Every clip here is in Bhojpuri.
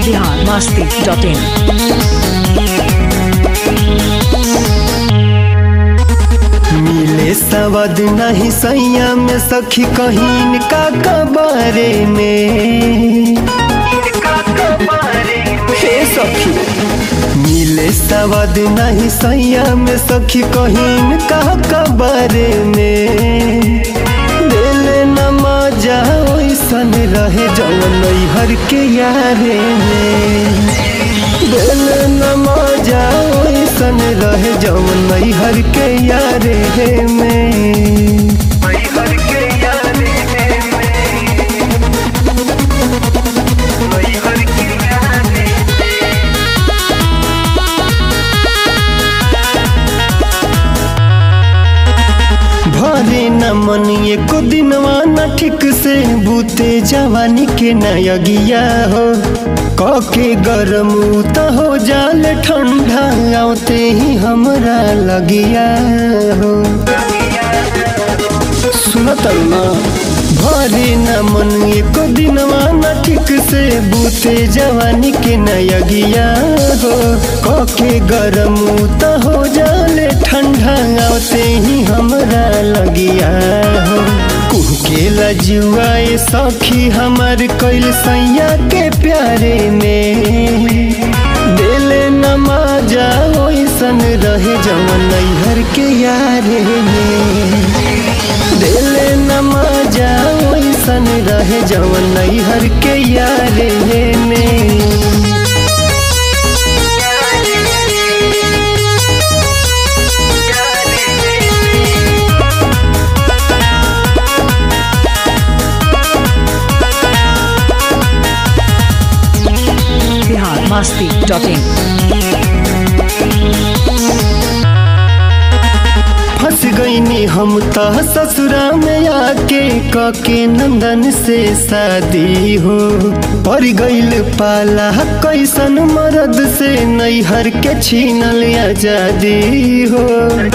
बिहार मस्ती डॉट इन मिले सवद नहीं सैया में सखी कहीन का कबारे में हे सखी मिले सवद नहीं सैया में सखी कहीन का कबारे में दिल न मजा ओइसन रहे जवन हर के यारे में दिल न मजा ओइसन रहे जवन हर के यारे में भरे न मन एको दिनवा न ठीक से बूते जवानी के नयगिया हो कके गरम त हो जाल ठंडा आते ही हमरा लगिया हो सुनत ना भरे न मन एको दिनवा न ठीक से बूते जवानी के नयगिया हो कके गरम त हो जाले ठंडा आते ही हमरा लगिया हो कुहके लजुआए सखी हमर कैल सैया के प्यारे में दिल न मजा ओइसन रहे जवन नैहर के यारे में दिल न मजा ओइसन रहे जवन नैहर के यारे में बिहार मस्ती डॉट इन फंस गईनी हम त ससुरा में आके कके नंदन से शादी हो पड़ गईल पाला कैसन मर्द से नैहर के छीनल आजादी हो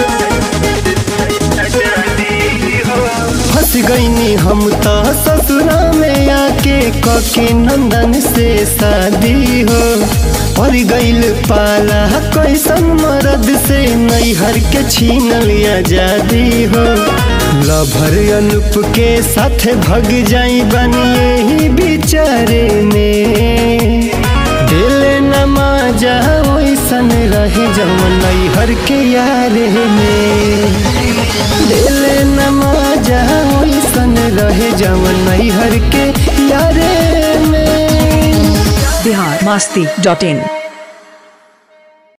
फंस गईनी हम त ससुरा में आके कके नंदन से शादी हो पड़ गईल पाला कैसन मर्द से नैहर के छीनल आजादी हो लभर अनुप के साथ भग जाई बनिए ही बिचारे में दिल न मजा ओइसन रहे जवन नैहर के यारे में दिल न मजा ओइसन रहे जवन नैहर के यारे में बिहार मस्ती डॉट इन